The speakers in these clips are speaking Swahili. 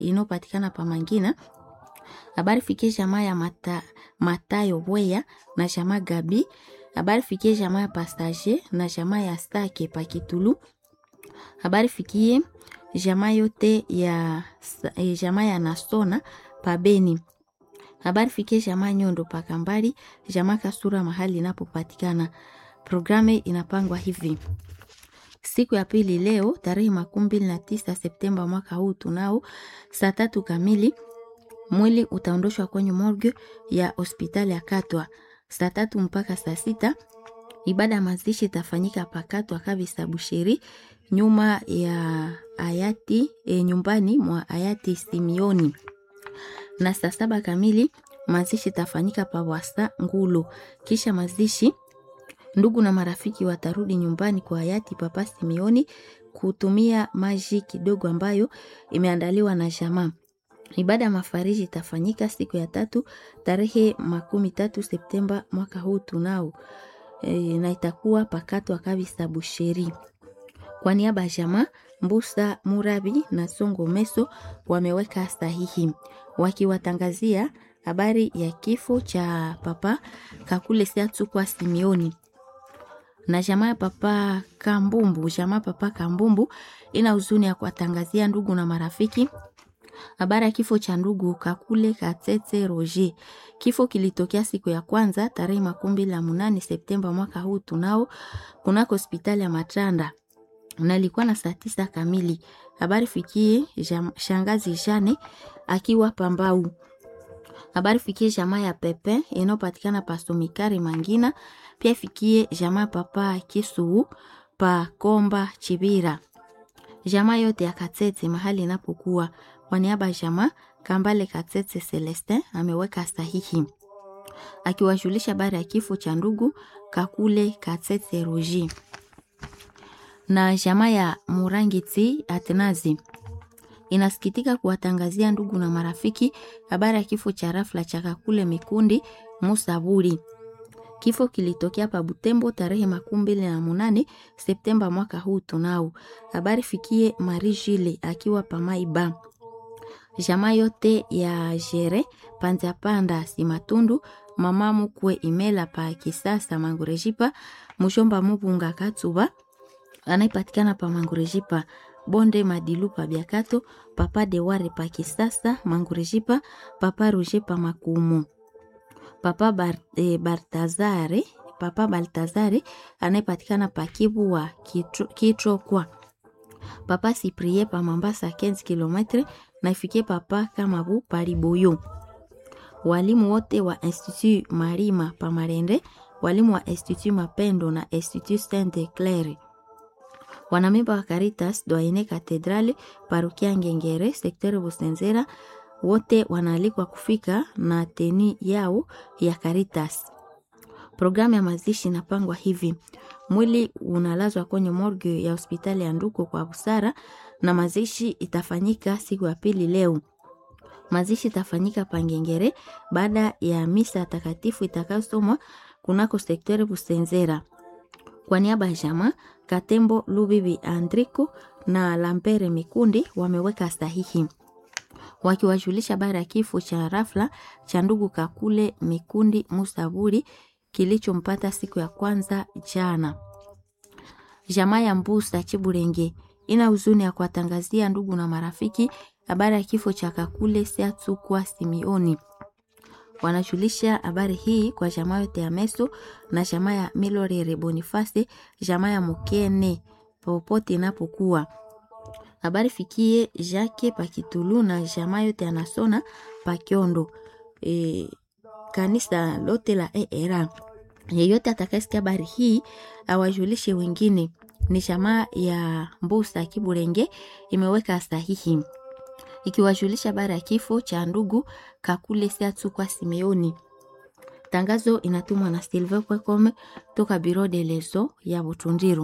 inayopatikana pa Mangina. Habari fikie jamaa ya mata, Matayo Bweya na jamaa Gabi. Habari fikie jamaa ya Pastage na jamaa ya Stake pa Kitulu. Habari fikie jamaa yote ya eh, jamaa ya Nasona pa Beni. Habari fikie jamaa Nyondo pa Kambali, jamaa Kasura mahali inapopatikana. Programu inapangwa hivi: siku ya pili leo tarehe makumi mbili na tisa Septemba mwaka huu tunao saa tatu kamili mwili utaondoshwa kwenye morgue ya hospitali ya Katwa saa tatu mpaka saa sita. Ibada ya mazishi itafanyika pakatwa kabisa Busheri, nyuma ya hayati e, nyumbani mwa hayati Simioni, na saa saba kamili mazishi itafanyika pa Wasa Ngulu. Kisha mazishi ndugu na marafiki watarudi nyumbani kwa hayati Papa Simioni kutumia maji kidogo ambayo imeandaliwa na jamaa. Ibada ya mafariji itafanyika siku ya tatu tarehe makumi tatu Septemba mwaka huu tunao e, na itakuwa pakatwa kabisa Busheri. Kwa niaba ya jamaa Mbusa Murabi na Songo Meso wameweka sahihi wakiwatangazia habari ya kifo cha Papa Kakule Siatsukwa Simioni na jamaa ya Papa Kambumbu. Jamaa Papa Kambumbu ina huzuni ya kuwatangazia ndugu na marafiki habari ya kifo cha ndugu Kakule Katete Roger. Kifo kilitokea siku ya kwanza tarehe makumi mbili na munane Septemba mwaka huu tunao kunako hospitali ya Matanda na ilikuwa na saa tisa kamili. Habari fikie jam, shangazi Jane akiwa Pambau. Habari fikie jamaa ya Pepe inayopatikana pa Somikari Mangina, pia fikie jamaa papa Kisuu pa Komba Chibira, jamaa yote ya Katete mahali inapokuwa. Kwa niaba ya jamaa Kambale Katete Celestin ameweka sahihi akiwajulisha habari ya kifo cha ndugu Kakule Katete Roger na jamaa ya Murangiti Atenazi inasikitika kuwatangazia ndugu na marafiki habari ya kifo cha rafla cha Kakule Mikundi Musaburi. Kifo kilitokea pa Butembo tarehe makumi mbili na munane Septemba mwaka huu tunao. Habari fikie Marie Jile akiwa Pamaiba. Jamaa yote ya Jere Panza Panda Simatundu mama mukwe Imela pa Kisasa Mangurejipa Mushomba Mubunga Katsuba anaipatikana pa Mangurejipa Bonde Madilu pa Biakato Papa Deware pa Kisasa Mangurejipa Papa Roger pa Makumu Papa Bar, eh, Bartazare Papa Baltazare anayepatikana pa Kibu wa Kitro, Kitro kwa Papa Siprie pa Mambasa 15 km na ifikie Papa Kamabu Pariboyo. Walimu wote wa Institut Marima pa Marende, walimu wa Institut Mapendo na Institut Sainte Claire wanamemba wa Caritas Doyene Katedrali parokia Ngengere sektere Busenzera wote wanaalikwa kufika na teni yao ya Caritas. Programu ya mazishi inapangwa hivi: mwili unalazwa kwenye morgue ya hospitali ya Nduko kwa busara, na mazishi itafanyika siku ya pili leo. Mazishi itafanyika Pangengere baada ya misa takatifu itakayosomwa kunako sektere Busenzera. Kwa niaba ya jamaa Katembo Lubibi Andriko na Lampere Mikundi wameweka sahihi wakiwajulisha habari ya kifo cha rafla cha ndugu Kakule Mikundi Musaburi kilichompata siku ya kwanza jana. Jamaa ya Mbusa Chiburenge ina huzuni ya kuwatangazia ndugu na marafiki habari ya kifo cha Kakule Siatsukwa Simioni. Wanajulisha habari hii kwa jamaa yote ya Meso na jamaa ya Milorere Bonifasi, jamaa ya Mukene popote inapokuwa. Habari fikie Jacques Pakitulu na jamaa yote anasona Pakiondo. E, kanisa lote la ERA. Yeyote atakayesikia habari hii awajulishe wengine. Ni jamaa ya Mbusa Kiburenge imeweka sahihi ikiwajulisha habari ya kifo cha ndugu Kakule Siatsukwa Simeoni. Tangazo inatumwa na Silver Kwekome toka Biro de Lezo ya Butundiru.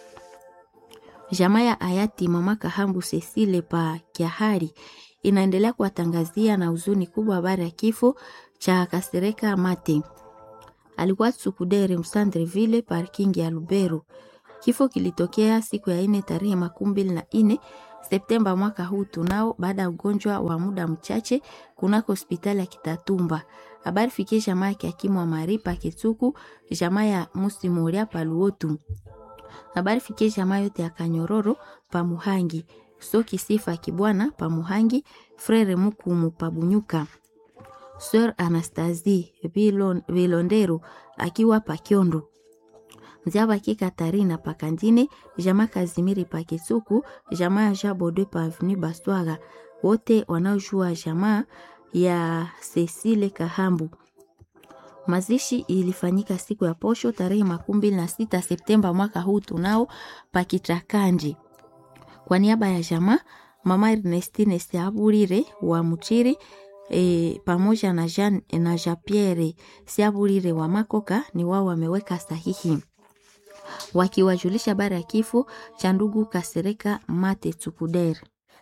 Jamaa ya hayati mama Kahambu Cecile pa Kiahari inaendelea kuwatangazia na huzuni kubwa habari ya kifo cha Kasereka Mate. Alikuwa Sukudere Msandreville parking ya Lubero. Kifo kilitokea siku ya ine tarehe makumi mbili na ine Septemba mwaka huu tunao baada ya ugonjwa wa muda mchache kunako hospitali ya Kitatumba. Habari fikie jamaa ya Kiakimu wa Maripa Kitsuku, jamaa ya Musimoria Paluotu. Habari fikie jamaa yote ya Kanyororo pa Muhangi, Soki Sifa Kibwana pa Muhangi, Frere Mukumu pa Bunyuka. Sir Anastasie Vilon, Vilondero akiwa pa Kyondo. Nziabaki Katarina pa Kandine, jamaa Kazimiri pa Kitsuku, jamaa ya Jabode pa Avenue Baswaga. Wote wanaojua jamaa ya Cecile Kahambu. Mazishi ilifanyika siku ya posho tarehe makumi mbili na sita Septemba mwaka huu tunao Pakitrakanji. Kwa niaba ya jamaa mama Ernestine Siaburire wa Muchiri e, pamoja na Jean, na Jean Pierre Siaburire wa Makoka ni wao wameweka sahihi wakiwajulisha habari ya kifo cha ndugu Kasereka Mate Tsukuder.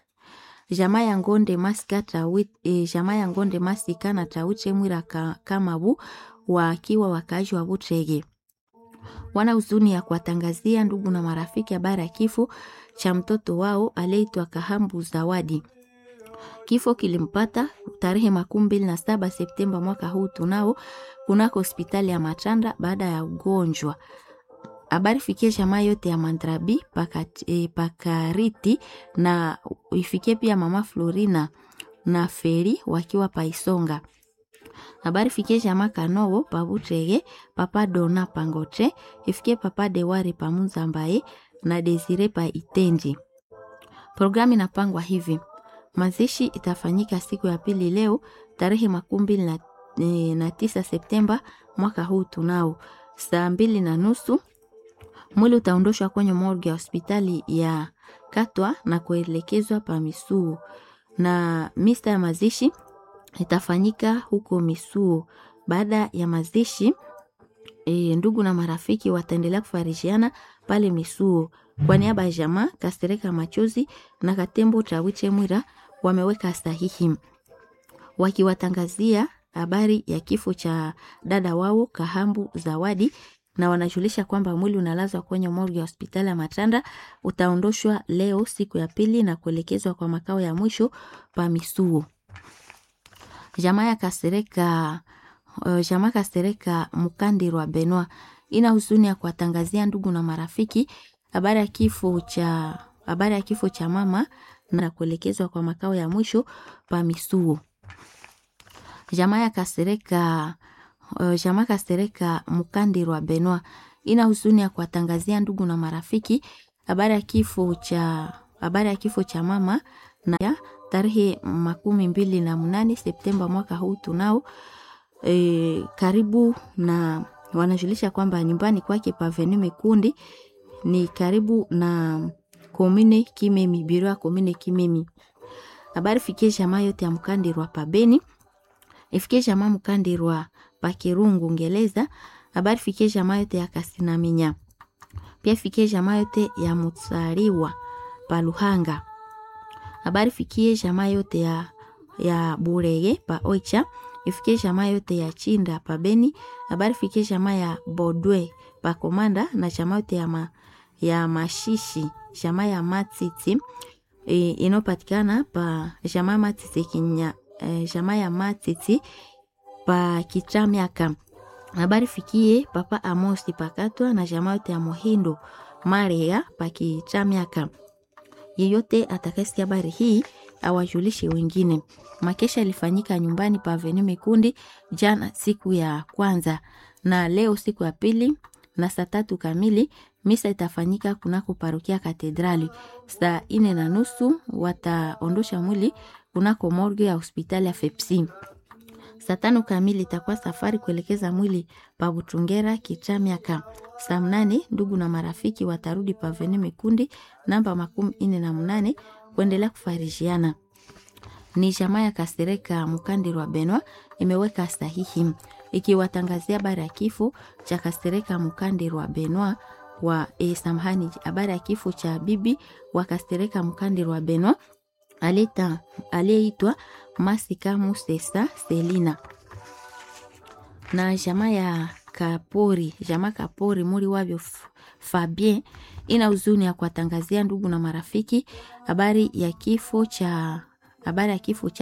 Jamaa ya Ngonde Masika Tawit, e, jamaa ya Ngonde Masika na Tauche Mwira ka, Kamabu wakiwa wakaaji wa Butrege wana huzuni ya kuwatangazia ndugu na marafiki habari ya kifo cha mtoto wao aliyeitwa Kahambu Zawadi. Kifo kilimpata tarehe makumi mbili na saba Septemba mwaka huu tunao kunako hospitali ya Matanda baada ya ugonjwa. Habari fikie jamaa yote ya Mandrabi pakat, e, Pakariti na ifikie pia mama Florina na Feri wakiwa Paisonga. Habari fikie jamaa Kanowo Pabutrege papa Dona Pangotre ifikie papa Dewari Pamunzambaye na Desire pa Itenji. Programu inapangwa hivi: mazishi itafanyika siku ya pili leo tarehe makumi mbili na, e, na tisa Septemba mwaka huu tunao saa mbili na nusu mwili utaondoshwa kwenye morgue ya hospitali ya Katwa na kuelekezwa pa Misuo, na misa ya mazishi itafanyika huko Misuo. Baada ya mazishi e, ndugu na marafiki wataendelea kufarishiana pale Misuo. Kwa niaba ya jamaa Kasereka Machozi na Katembo Tawiche Mwira wameweka sahihi wakiwatangazia habari ya kifo cha dada wao Kahambu Zawadi na wanajulisha kwamba mwili unalazwa kwenye morgue ya hospitali ya Matanda, utaondoshwa leo siku ya pili na kuelekezwa kwa makao ya mwisho pa Misuo. Jamaa ya Kasereka uh, jamaa Kasereka Mukandirwa Benwa ina huzuni ya kuwatangazia ndugu na marafiki habari ya kifo cha habari ya kifo cha mama na kuelekezwa kwa makao ya mwisho pa Misuo. Jamaa ya Kasereka Uh, jamaa Kasereka Mukandirwa Benwa ina huzuni ya kuwatangazia ndugu na marafiki habari ya kifo cha habari ya kifo cha mama na ya tarehe makumi mbili na mnane Septemba mwaka huu tunao e, karibu na wanajulisha kwamba nyumbani kwake paveni Mekundi ni karibu na komine Kimemi, biro ya komine Kimemi. Habari fikie jamaa yote ya Mukandirwa pabeni ifikie jamaa Mukandirwa pakirungu ngeleza habari fikie jamaa yote ya Kasinaminya, pia fikie jamaa yote ya Mutsariwa pa Luhanga. Habari fikie jamaa yote ya, ya Burege pa Oicha, ifikie jamaa yote ya Chinda pa Beni. Habari fikie jamaa ya Bodwe pa Komanda na jamaa yote ya, ma, ya Mashishi jamaa ya Matiti e, inopatikana pa jamaa Matiti kinya e, jamaa ya Matiti pa Kichamiaka. Habari fikie papa Amosi pakatwa na jamaa yote ya Mohindo Maria pa Kichamiaka. Yeyote atakayesikia habari hii awajulishe wengine. Makesha ilifanyika nyumbani pa Avenue Mikundi jana siku ya kwanza na leo siku ya pili na saa tatu kamili misa itafanyika kunako parokia Katedrali. Saa ine na nusu wataondosha mwili kunako morgue ya hospitali ya Fepsi. Saa tano kamili itakuwa safari kuelekeza mwili pa Butungera Kichamiaka. Saa mnane ndugu na marafiki watarudi pa Avenue Mikundi namba makumi ine na mnane kuendelea kufarishiana. Ni jamaa ya Kasereka Mukandirwa Benwa imeweka sahihi ikiwatangazia habari ya kifo cha Kasereka Mukandirwa Benwa wa e, samahani, habari ya kifo cha bibi wa Kasereka Mukandirwa Benwa aliyeitwa Masika Musesa Selina na jamaa ya Kapori, jamaa Kapori muri wavyo Fabien ina huzuni ya kuwatangazia ndugu na marafiki habari ya kifo cha habari ya kifo cha